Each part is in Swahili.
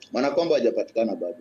Mwanakombo hajapatikana bado,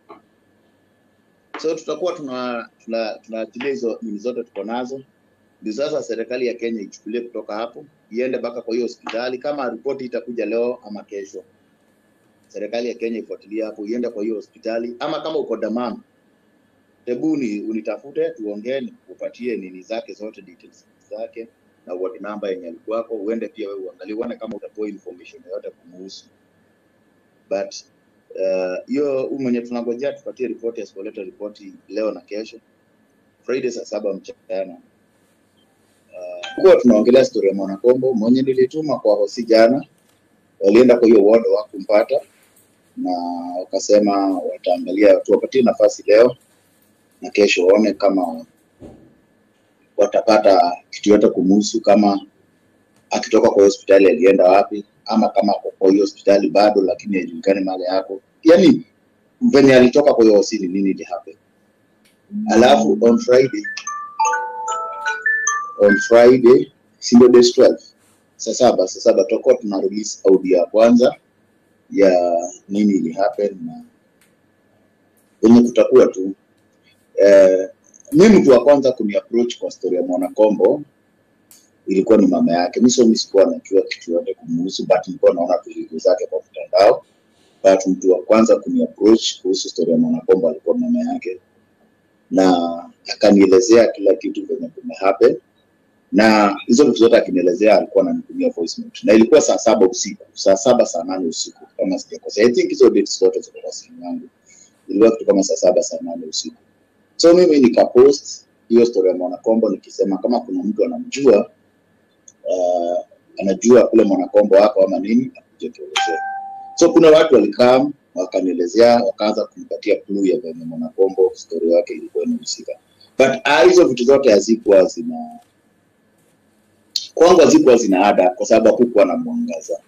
so tutakuwa tuna tuna tunaachilia hizo nini zote tuko nazo, ndio sasa serikali ya Kenya ichukulie kutoka hapo iende mpaka kwa hiyo hospitali. Kama ripoti itakuja leo ama kesho, serikali ya Kenya ifuatilie hapo, iende kwa hiyo hospitali, ama kama uko Damam, hebu ni unitafute, tuongee, nikupatie nini zake zote, details zake na ward number yenye alikuwako, uende pia wewe uangalie, uone kama utapewa information yoyote kumuhusu but uh, hiyo uh, mwenye tunangojea tupatie ripoti, asipoleta ripoti leo na kesho Friday saa saba mchana uh, kuwa tunaongelea story ya Mwanakombo mwenye nilituma kwa hosi jana, walienda kwa hiyo ward wakumpata, na wakasema wataangalia, tuwapatie nafasi leo na kesho, waone kama watapata kitu yote kumuhusu, kama akitoka kwa hiyo hospitali alienda wapi, ama kama ako kwa hiyo hospitali bado lakini haijulikani mahali yako, yani venye alitoka kwa hiyo hosi ni nini ili happen. Alafu on Friday on Friday si ndio day 12 saa saba saa saba tutakuwa tuna release audio ya kwanza ya nini ili happen na venye kutakuwa tu eh, mi mtu wa kwanza kuni approach kwa story ya Mwanakombo ilikuwa ni mama yake. Mi so mi sikuwa najua kitu yote kumuhusu, but nilikuwa naona tu video zake kwa mtandao. But mtu wa kwanza kuni approach kuhusu story ya Mwanakombo alikuwa mama yake, na akanielezea kila kitu venye kume happen, na hizo vitu zote akinielezea, alikuwa ananitumia voice note, na ilikuwa saa saba usiku, saa saba saa nane usiku kama sijakosea. I think hizo dates zote ziko kwa simu yangu, ilikuwa kitu kama saa saba saa nane usiku. So mimi nikapost hiyo story ya Mwanakombo nikisema kama kuna mtu anamjua uh, anajua kule Mwanakombo wako ama nini, akuje tuelezee. So kuna watu walikam wakanielezea, wakaanza kunipatia clue ya venye Mwanakombo story yake ilikuwa inahusika, but ah, hizo vitu zote hazikuwa zina kwangu hazikuwa zina ada kwa sababu hakukuwa na mwangaza,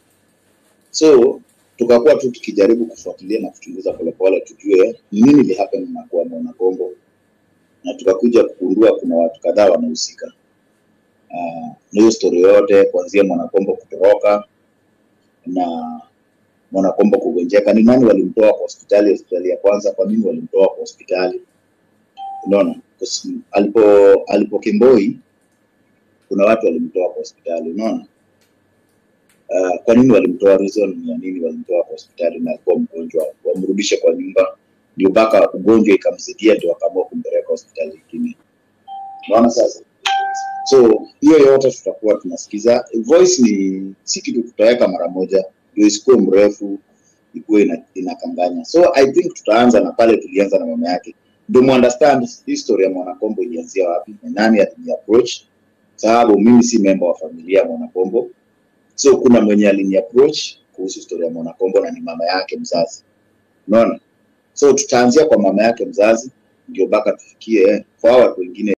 so tukakuwa tu tukijaribu kufuatilia na kuchunguza polepole tujue ni nini ili happen na kwa Mwanakombo, na tukakuja kugundua kuna watu kadhaa wanahusika uh, na hiyo story yote kuanzia Mwanakombo kutoroka na Mwanakombo kugonjeka. Ni nani walimtoa kwa hospitali? Hospitali ya kwanza, kwa nini walimtoa kwa hospitali? Unaona, Kus- alipo alipo Kimboi kuna watu walimtoa kwa hospitali, unaona. Uh, kwa nini walimtoa? Reason ya nini walimtoa kwa hospitali na alikuwa mgonjwa, wamrudishe kwa nyumba, ndio mpaka ugonjwa ikamzidia, ndio wakaamua kumpeleka hospitali ingine. Unaona sasa so hiyo yote tutakuwa tunasikiza. Voice ni si kitu tutaweka mara moja, ndio isikuwe mrefu, ikuwe ina, inakanganya. So I think tutaanza na pale tulianza na mama yake, ndio mu understand history ya Mwanakombo ilianzia wapi na nani alini approach, sababu mimi si member wa familia ya Mwanakombo, so kuna mwenye alini approach kuhusu story ya Mwanakombo na ni mama yake mzazi, unaona. So tutaanzia kwa mama yake mzazi, ndio mpaka tufikie kwa hao watu wengine